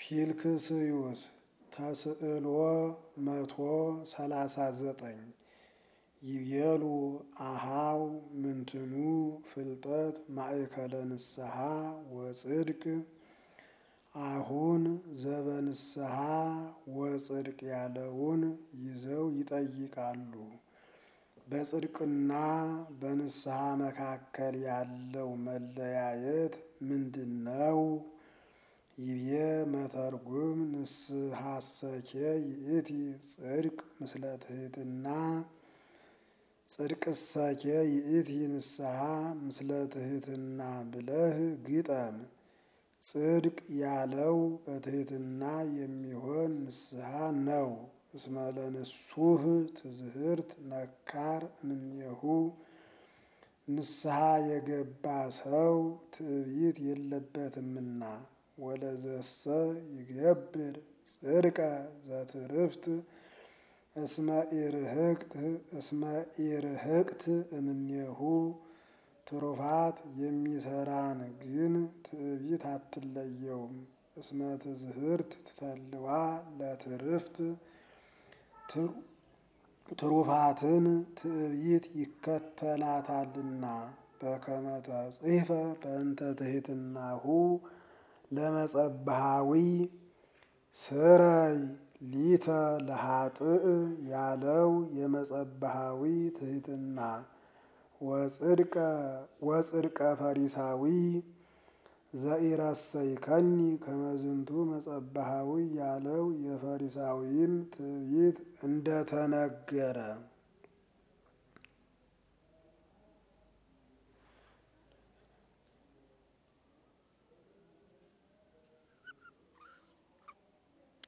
ፊልክስዩስ ተስዕሎ መቶ ሰላሳ ዘጠኝ ይቤሉ አሃው ምንትኑ ፍልጠት ማእከለ ንስሐ ወጽድቅ አሁን ዘበንስሐ ወጽድቅ ያለውን ይዘው ይጠይቃሉ። በጽድቅና በንስሐ መካከል ያለው መለያየት ምንድን ነው? ይቤ መተርጉም ንስሐሰኬ ይእቲ ጽድቅ ምስለ ትሕትና ጽድቅሰኬ ይእቲ ንስሐ ምስለ ትሕትና ብለህ ግጠም። ጽድቅ ያለው በትሕትና የሚሆን ንስሐ ነው። እስመ ለንሱህ ትዝህርት ነካር እምኔሁ ንስሐ የገባ ሰው ትዕቢት የለበትምና። ወለዘሰ ይገብር ጽድቀ ዘትርፍት እስመ ኢርህቅት እስመ ኢርህቅት እምኔሁ ትሩፋት የሚሰራን ግን ትዕቢት አትለየውም። እስመ ትዝህርት ትተልዋ ለትርፍት ትሩፋትን ትዕቢት ይከተላታልና። በከመ ተጽሕፈ በእንተ ትሕትናሁ ለመጸብሃዊ ስረይ ሊተ ለኃጥእ ያለው የመጸብሃዊ ትሕትና ወጽድቀ ፈሪሳዊ ዘኢረሰይከኒ ከመዝንቱ መጸብሃዊ ያለው የፈሪሳዊም ትዕቢት እንደተነገረ